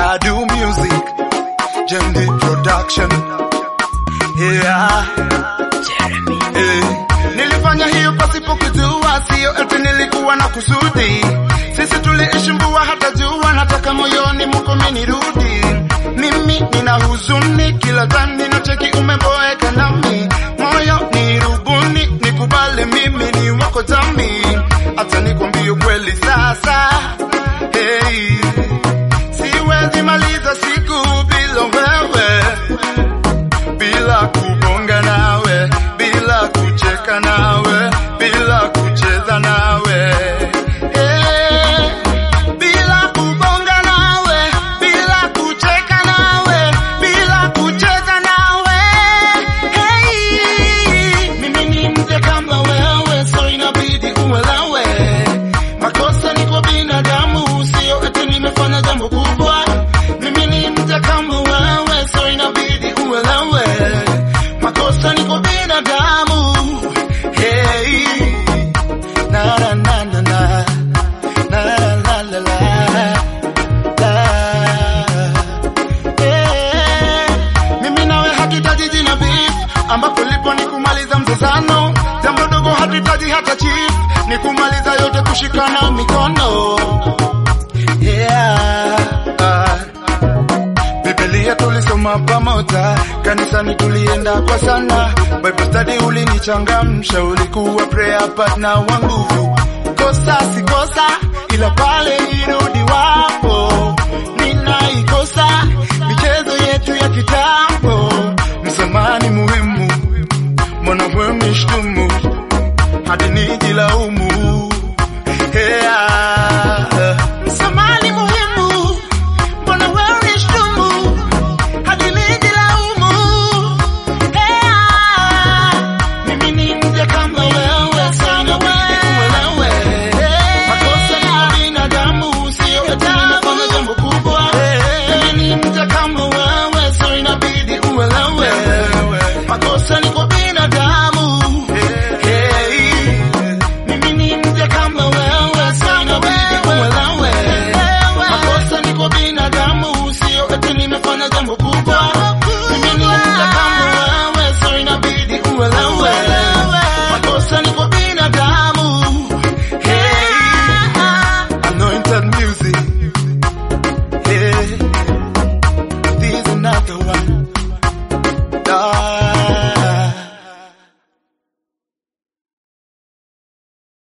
I do music, Jendi production. Yeah. Eh, nilifanya hiyo pasipo kujua, sio eti nilikuwa na kusudi. Sisi tuliishi mbua hata jua, nataka moyoni muko minirudi. Mimi nina huzuni kila time ninacheki umeboeka nami, moyo ni rubuni, nikubali mimi ni wako jami, hata nikwambie kweli sasa. Hey, siwezi maliza siku bila wewe bila kubonga nawe, bila kucheka nawe, bila kucheza nawe. Eh, bila kubonga nawe, bila kucheka nawe, bila kucheza nawe. Hey, mimi ni mja kama wewe, so inabidi uelewe. Makosa ni kwa binadamu, sio eti nimefanya jambo kubwa. Mimi ni mja kama wewe, so inabidi uelewe. Makosa ni kwa binadamu. Hey, na na na na na na la la la la. Eh, mimi nawe hatuhitaji jina beef, ambapo lipo ni kumaliza mzozano. Jambo dogo hatuhitaji hata chief, ni kumaliza yote, kushikana mikono. Yeah. ah. Biblia tulisoma pamoja, kanisani tulienda kwa sana, Bible study ulinichangamsha, ulikuwa prayer partner wa nguvu. Kosa si kosa, ila pale nirudi